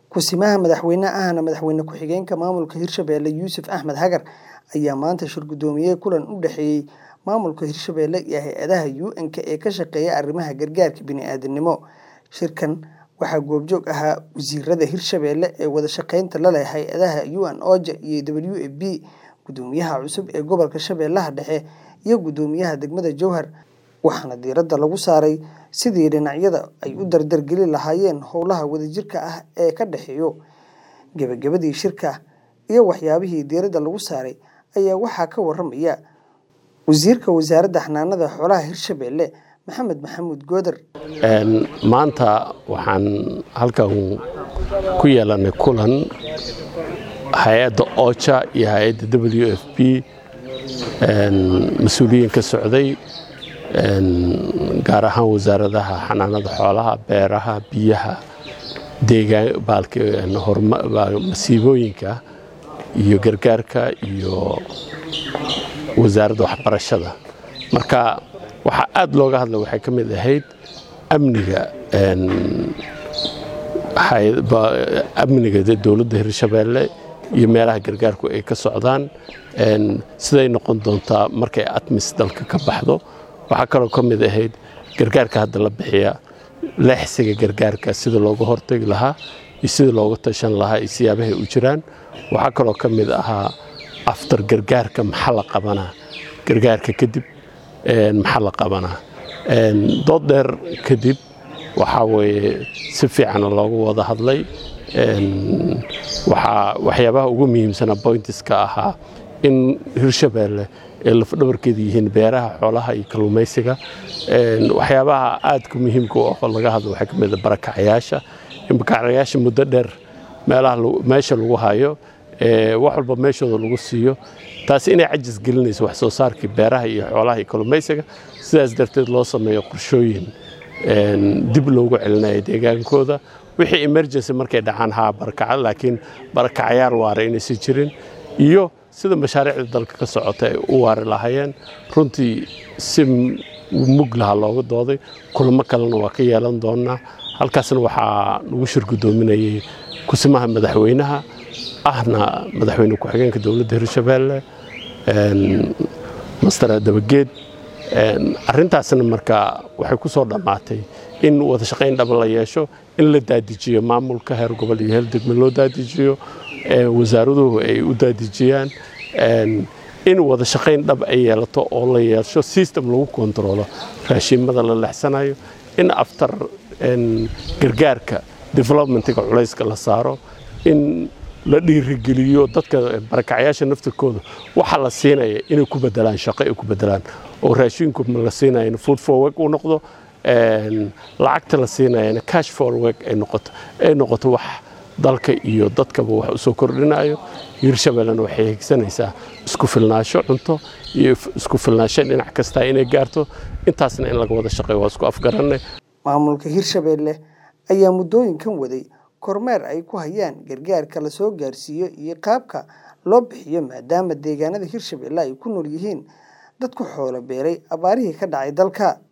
Ku-simaha madaxweyne ahna madaxweyne ku-xigeenka maamulka Hirshabelle Yuusuf Axmed Hagar ayaa maanta shir gudoomiyay kulan u dhexeeyay maamulka Hirshabelle iyo hay'adaha UN-ka ee ka shaqeeya arrimaha gargaarka bini'aadantinimo. Shirkan waxaa goobjoog ahaa wasiirada Hirshabelle ee wada shaqeynta la leh hay'adaha UN-OCHA iyo WFP, Gudoomiyaha cusub ee gobolka Shabeellaha Dhexe, iyo Guddoomiyaha degmada Jowhar, waxaana diiradda lagu saaray sidii dhinacyada ay u dardar gelin lahaayeen howlaha wadajirka ah ee ka dhexeeya. Gabagabadii shirka iyo waxyaabihii diiradda lagu saaray ayaa waxaa ka waramaya Wasiirka Wasaaradda Xanaanada Xoolaha Hirshabelle, Maxamed Maxamuud Goodir. maanta waxaan halkan ku yeelanay kulan hay-adda OCHA iyo hay-adda WFP mas-uuliyiin ka socday gaar ahaan wasaaradaha xanaanada xoolaha beeraha biyaha masiibooyinka iyo gargaarka iyo wasaaradda waxbarashada marka waxaa aad looga hadla waxay ka mid ahayd amniga amniga dowladda hirshabeelle iyo meelaha gargaarku ay ka socdaan siday noqon doontaa markay atmis dalka ka baxdo waxaa kaloo ka mid ahayd gargaarka hadda la bixiya leexsiga gargaarka sida looga hortagi lahaa iyo sida looga tashan lahaa iyo siyaabahay u jiraan waxaa kaloo ka mid ahaa aftar gargaarka maxaa la qabanaa gargaarka kadib maxaa la qabanaa dood dheer kadib waxaa weeye si fiican loogu wada hadlay waxyaabaha ugu muhiimsana boyntiska ahaa in hirshabeelle ay lafdhabarkeeda yihiin beeraha xoolaha iyo kalluumaysiga waxyaabaha aadka muhiimka u ah laga hadlo waxaa ka mid a barakacayaasha in barakacayaasha muddo dheer meelaha meesha lagu hayo wax walba meeshooda lagu siiyo taasi inay cajis gelinayso wax soo saarkii beeraha iyo xoolaha iyo kalluumaysiga sidaas darteed loo sameeyo qorshooyin dib loogu celinayo deegaankooda wixii emergency markay dhacaan haa barakaca laakiin barakacayaal waara inaysan jirin iyo sida mashaariicda dalka ka socota ay u waari lahaayeen runtii si mug laha looga dooday kulamo kalena waa ka yeelan doonaa halkaasna waxaa nagu shir guddoominayay kusimaha madaxweynaha ahna madaxweyne ku-xigeenka dowladda hirshabeelle master dabageed arrintaasna marka waxay ku soo dhammaatay in wada shaqayn dhaba la yeesho in la daadijiyo maamulka heer gobol iyo heer degme loo daadijiyo wasaaraduhu ay u daadijiyaan in wada shaqayn dhab ay yeelato oo la yeesho system lagu kontaroolo raashiimada la lexsanayo in aftar gargaarka developmentiga culayska la saaro in la dhiirigeliyo dadka barakacyaasha naftirkooda waxa la siinaya inay ku bedelaan shaqo ay ku bedelaan oo raashinku la siinaya food for work uu noqdo lacagta la siinayana cash for work ay noqoto ay noqoto wax dalka iyo dadkaba wax usoo kordhinayo hirshabellena waxay higsanaysaa isku filnaasho cunto iyo isku filnaasho dhinac kasta inay gaarto intaasna in laga wada shaqeeyo waa isku afgaranay maamulka hirshabelle ayaa muddooyinkan waday kormeer ay ku hayaan gargaarka la soo gaarsiiyo iyo qaabka loo bixiyo maadaama deegaanada hirshabelle ay ku nool yihiin dad ku xoolo beeray abaarihii ka dhacay dalka